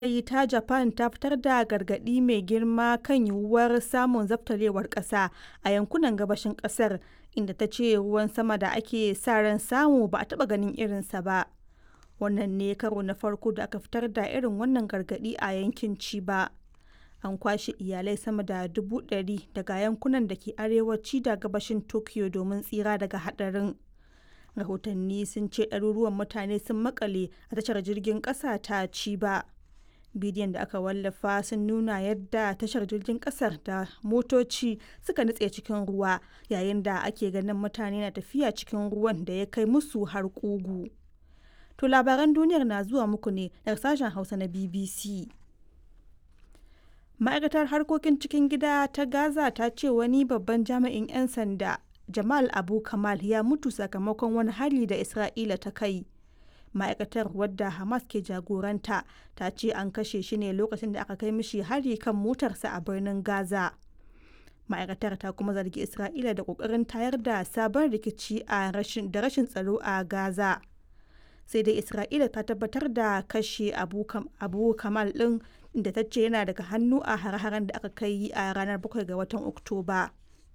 yanayi ta Japan ta fitar da gargaɗi mai girma kan yiwuwar samun zabtarewar ƙasa a yankunan gabashin ƙasar, inda ta ce ruwan sama da ake sa ran samu ba a taɓa ganin irinsa ba. Wannan ne karo na farko da aka fitar da irin wannan gargaɗi a yankin Chiba. An kwashe iyalai sama da dubu ɗari daga yankunan da ke arewaci da gabashin Tokyo domin tsira daga haɗarin. Rahotanni sun ce ɗaruruwan mutane sun maƙale a tashar jirgin ƙasa ta Chiba. Bidiyon da aka wallafa sun nuna yadda tashar jirgin ƙasar da motoci suka nutse cikin ruwa yayin da ake ganin mutane na tafiya cikin ruwan da ya kai musu har ƙugu. To labaran duniyar na zuwa muku ne daga sashen Hausa na BBC. Ma'aikatar harkokin cikin gida ta Gaza ta ce wani babban jami'in 'yan sanda Jamal Abu Kamal ya mutu sakamakon wani hari da Isra'ila ta kai. Ma'aikatar wadda Hamas ke jagoranta ta ce an kashe shi ne lokacin da aka kai mishi hari kan motarsa a birnin Gaza. Ma'aikatar ta kuma zargi Isra'ila da ƙoƙarin tayar da sabon rikici a rashin da rashin tsaro a Gaza. Sai dai Isra'ila ta tabbatar da kashe Abu, Abu Kamal ɗin da ta ce yana daga hannu a hare-haren da aka kai a ranar 7 ga watan Oktoba.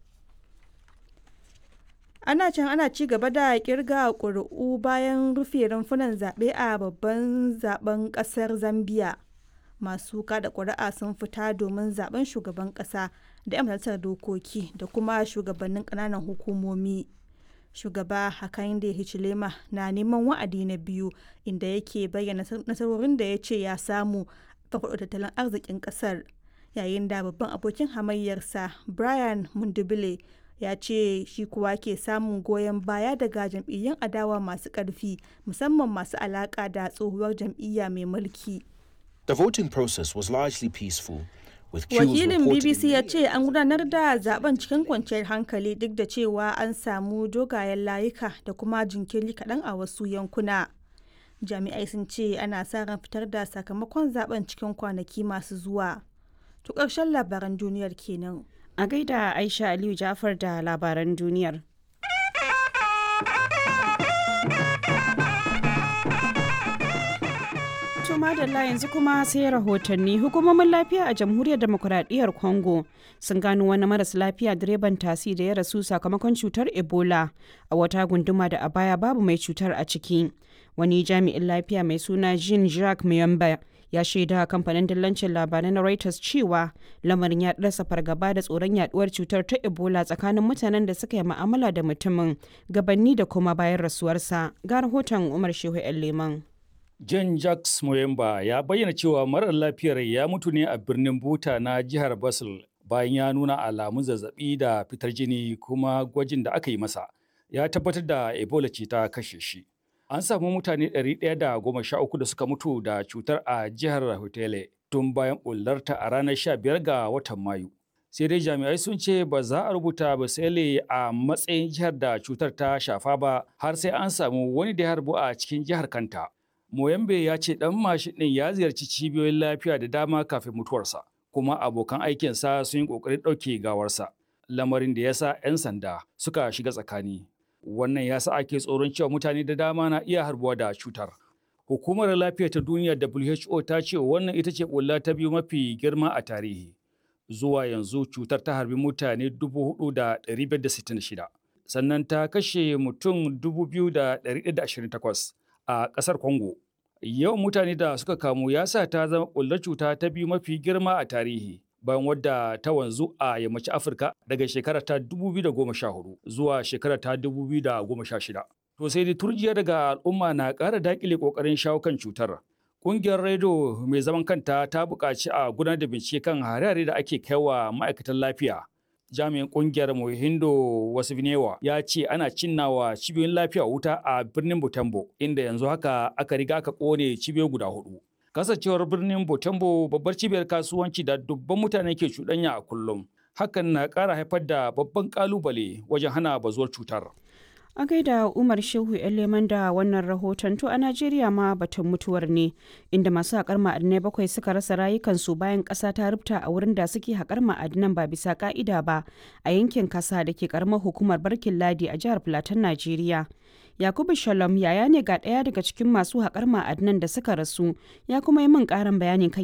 ana can ana ci gaba da kirga ƙuri'u bayan rufe rumfunan zaɓe a babban zaben ƙasar zambia masu kada ƙuri'a sun fita domin zaben shugaban ƙasa da 'yan majalisar dokoki da kuma shugabannin ƙananan hukumomi shugaba hakainde hichilema na neman wa'adi na biyu inda yake bayyana nasarorin da ya ce ya samu farfaɗo tattalin arzikin ƙasar yayin da babban abokin hamayyarsa brian mundubile ya ce shi kuwa ke samun goyon baya daga jam'iyyun adawa masu ƙarfi musamman masu alaƙa da tsohuwar jam'iyya mai mulki. The voting process was largely peaceful. Wakilin BBC ya ce an gudanar da zaben cikin kwanciyar hankali duk da cewa an samu dogayen layuka da kuma jinkiri kaɗan a wasu yankuna. Jami'ai sun ce ana sa ran fitar da sakamakon zaben cikin kwanaki masu zuwa. To ƙarshen labaran duniyar kenan. A gaida Aisha Aliyu Jafar da labaran duniyar. madalla yanzu kuma sai rahotanni hukumomin lafiya a jamhuriyar demokuraɗiyyar congo sun gano wani maras lafiya direban tasi da ya rasu sakamakon cutar ebola a wata gunduma da a baya babu mai cutar a ciki wani jami'in lafiya mai suna jean jacques muyamba ya shaida kamfanin dillancin labarai na reuters cewa lamarin ya rasa fargaba da tsoron yaduwar cutar ta ebola tsakanin mutanen da suka yi ma'amala da mutumin gabanni da kuma bayan rasuwarsa ga rahoton umar shehu yan leman John Jacques Moyemba ya bayyana cewa marar lafiyar ya mutu ne a birnin Buta na jihar Basel bayan ya nuna alamun zazzabi da fitar jini kuma gwajin da aka yi masa ya tabbatar da Ebola ce ta kashe shi. An samu mutane 113 da suka mutu da cutar a jihar Hotele tun bayan bullarta a ranar 15 ga watan Mayu. Sai dai jami'ai sun ce ba za a rubuta Basele a matsayin jihar da cutar ta shafa ba har sai an samu wani da ya harbu a cikin jihar kanta. Moyambe ya ce ɗan mashin ɗin ya ziyarci cibiyoyin lafiya da dama kafin mutuwarsa, kuma abokan aikinsa sun yi ƙoƙarin ɗauke gawarsa, lamarin da ya sa 'yan sanda suka shiga tsakani. Wannan ya sa ake tsoron cewa mutane da dama na iya harbuwa da cutar. Hukumar lafiya ta duniya WHO ta ce wannan ita ce ƙulla ta biyu mafi girma a tarihi. Zuwa yanzu cutar ta harbi mutane 4,566, sannan ta kashe mutum 2,128. a ƙasar Congo. Yawan mutane da suka kamu ya sa ta zama ƙullar cuta ta biyu mafi girma a tarihi bayan wadda ta wanzu a yammacin Afirka daga shekara ta 2014 zuwa shekara ta 2016. To sai dai turjiya daga al'umma na ƙara daƙile ƙoƙarin shawo kan cutar. Ƙungiyar Redo mai zaman kanta ta buƙaci a gudanar da bincike kan hare-hare da ake kaiwa ma'aikatan lafiya. jami'in kungiyar Mohindo Wasifnewa ya ce ana cinnawa cibiyoyin lafiya wuta a birnin Butembo inda yanzu haka aka riga aka kone cibiyoyi guda hudu. Kasancewar birnin Butembo babbar cibiyar kasuwanci da dubban mutane ke cuɗanya a kullum. Hakan na ƙara haifar da babban ƙalubale wajen hana bazuwar cutar. A gaida Umar Shehu leman da wannan rahoton to a Najeriya ma batun mutuwar ne inda masu haƙar ma'adinai bakwai suka rasa rayukansu bayan ƙasa ta rubta a wurin da suke haƙar ma'adinan ba bisa ƙa'ida ba a yankin kasa da ke ƙaramar hukumar Barkin Ladi a jihar Plateau Najeriya. Yakubu Shalom yaya ne ga ɗaya daga cikin masu haƙar ma'adinan da suka rasu ya kuma yi min ƙarin bayani kan